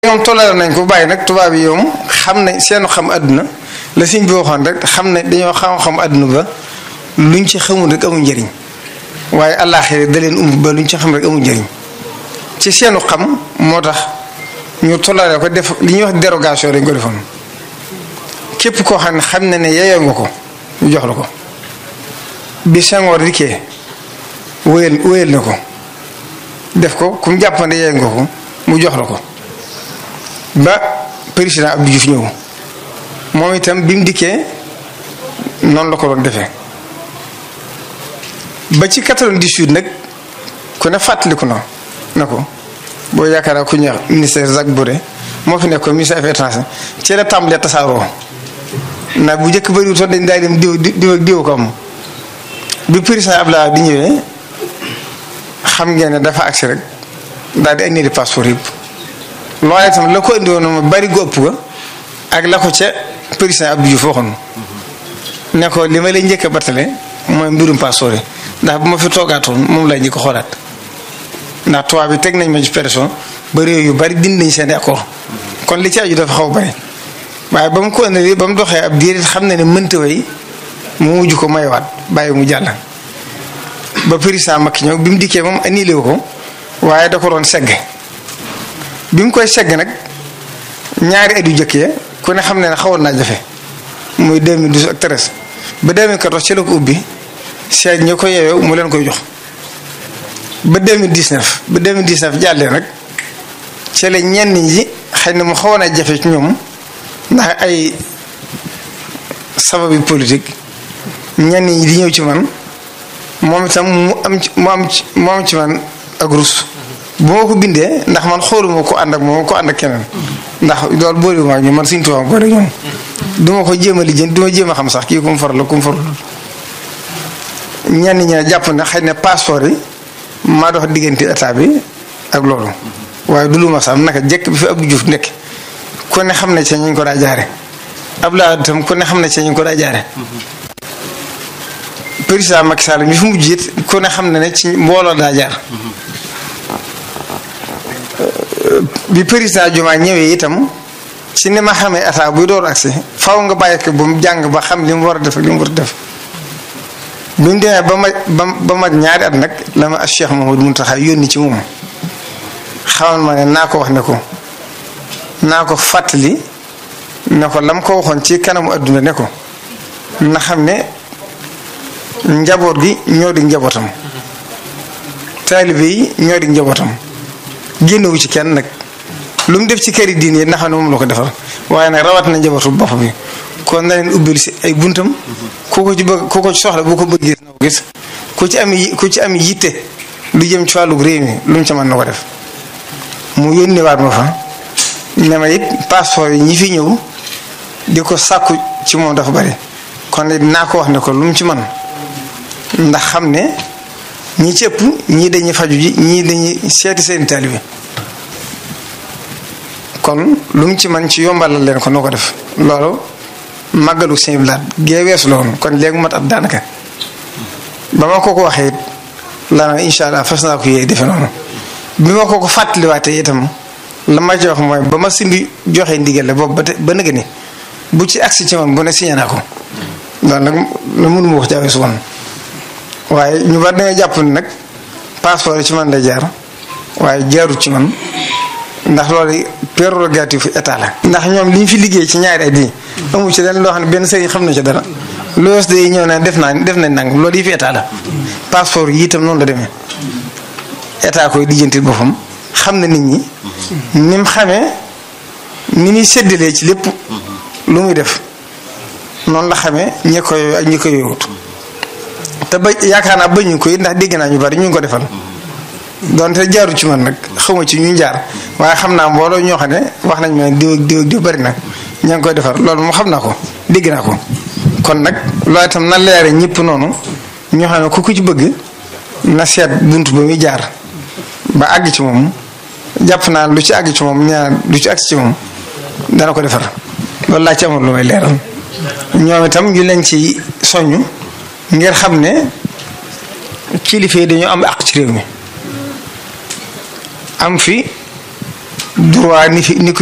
ñoom tollale nañ ko bàyyi nag tubaab yi yoom xam ne seenu xam àdduna la siñ bi waxoon rek xam ne dañoo xam-xam àdduna ba luñ ci xamul rek amul njëriñ waaye àllaaxira da leen umb ba luñ ci xam rek amul njëriñ ci seenu xam moo tax ñu tollale ko def li ñuy wax dérogation dañ ko defoon képp koo xam ne xam ne ne yeyoo nga ko ñu jox la ko bi Senghor dikkee wéyal wéyal na ko def ko ku mu jàppande yeyoo nga ko mu jox la ko ba président Abdou Diouf ñëw moom itam bi mu dikkee noonu la ko doon defee ba ci 98 nag ku ne fàttaliku na na ko boo yaakaar ku ñuy wax ministère Jacques Boré moo fi nekk ko ministère affaires étrangères ci la tàmbalee tasaaroo ndax bu njëkk bëriwul sax dañ daay dem diw diw diw ko am bi président Abdoulaye di ñëwee xam ngeen ne dafa agsi rek daal di indi passeport yëpp. loolu itam la ko indi woon ma bari gu ëpp ga ak la ko ca président Abdou Diouf waxoon ne ko li ma lay njëkk a battale mooy mbirum passeport yi ndax bu ma fi toogaatoon moom lay njëkk a xoolaat ndax tubaab bi teg nañ ma ci pression ba réew yu bari dindi nañ seen accord kon li ci aju dafa xaw bari waaye ba mu ko indi ba mu doxee ab diir xam na ne mënta way mu mujj ko mayawaat bàyyi mu jàll. ba président Macky ñëw bi mu dikkee moom annulé wu ko waaye da ko doon segg. bi mu koy segg nag ñaari at yu jëkk ya ku ne xam ne ne xawoon naa jafe muy 2012 ak 13 ba 2014 ci la ko ubbi seet ñi ko yeewee mu leen koy jox ba 2019 ba 2019 jàllee nag ci la ñenn ñi xëy na mu xawoon a jafe ci ñoom ndax ay sababi politique ñenn ñi di ñëw ci man moom itam mu am ci mu am ci mu am ci man ak rus bu ma ko bindee ndax man xooluma ko ànd ak moom ko ànd ak keneen ndax loolu boolewuma ak ñoom man suñu tubaab boole ñoom du ma ko jéem a lijjanti du ma jéem a xam sax kii ku mu faral la ku mu farul ñenn ñi ne jàpp na xëy na passeport yi maa dox diggante état bi ak loolu waaye du lu ma sax naka jekk bi fi Abdou Diouf nekk ku ne xam ne ci ñu ko daa jaare Abdoulaye itam ku ne xam ne ci ñu ko daa jaare président Macky Sall mi fi mujj it ku ne xam ne ne ci mbooloo daa jaar. bi président Diomaye ñëwee itam ci ni ma xamee état buy door agsi faw nga bàyyi ko ba mu jàng ba xam li mu war a def li mu war a def bi mu demee ba ma ba ma ñaari at nag la ma Cheikh Mouhamadou Mountakha yónni ci moom xamal ma ne naa ko wax ne ko naa ko fàttali ne ko lam ko waxoon ci kanamu adduna ne ko na xam ne njaboot gi ñoo di njabootam taalibe yi ñoo di njabootam génnewu ci kenn nag lu mu def ci këri diine yi ndax ne moom la ko defal waaye nag rawat na njabootu bopp bi kon na leen ubbil si ay buntam ku ko ci bëgg ku ko ci soxla bu ko bëgg gis na ko gis ku ci am ku ci am yitte lu jëm ci wàllu réew mi lu mu ca mën na ko def mu yónniwaat ma fa ne ma it passeport yi ñi fi ñëw di ko sàkku ci moom dafa bari kon it naa ko wax ne ko lu mu ci man ndax xam ne ñi ci ëpp ñii dañuy faju ji ñii dañuy seeti seen taalibe kon lu mu ci man ci yombalal leen ko noo ko def loolu màggalu sëñ blaat gee weesu la woon kon léegi mat ab daanaka ba ma ko ko waxee it la na incha allah fas naa ko yee defe noonu bi ma ko ko fàttaliwaatee itam la ma ci wax mooy ba ma simbi joxe ndigal la boobu ba te ba nëgë ni bu ci agsi ci man bu ne signé naa ko loolu nag la mënuma wax jaaweesu woon waaye ñu bari dañoo jàpp ni nag passeport yi ci man lay jaar waaye jaarut ci man ndax loolu prérogative état la. ndax ñoom li ñu fi liggéey ci ñaari at yi amu ci leen loo xam ne benn sëriñ xam na ci dara loolu day ñëw na def naa def nañ nangam loolu yi fi état la passeport yi itam noonu la demee état koy lijjantil boppam xam na nit ñi ni mu xamee ni muy séddalee ci lépp lu muy def noonu la xamee ñi ko yooyu ak ñi ko yooyut te ba yaakaar naa bañu ko it ndax dégg naa ñu bari ñu ngi ko defal donte jaaru ci man nag xawma ci ñu jaar waaye xam naa mbooloo ñoo xam ne wax nañ ma diw ak diw ak diw bari na ña ngi koy defar loolu moom xam naa ko dégg naa ko kon nag loolu itam na leere ñëpp noonu ñoo xam ne ku ku ci bëgg na seet bunt ba muy jaar ba àgg ci moom jàpp naa lu ci àgg ci moom ñaar lu ci àgg ci moom dana ko defar loolu laa ci amoon lu may leeral ñoom itam ñu leen ci soññ ngir xam ne kilifa yi dañoo am àq ci réew mi am fi droit ni fi ni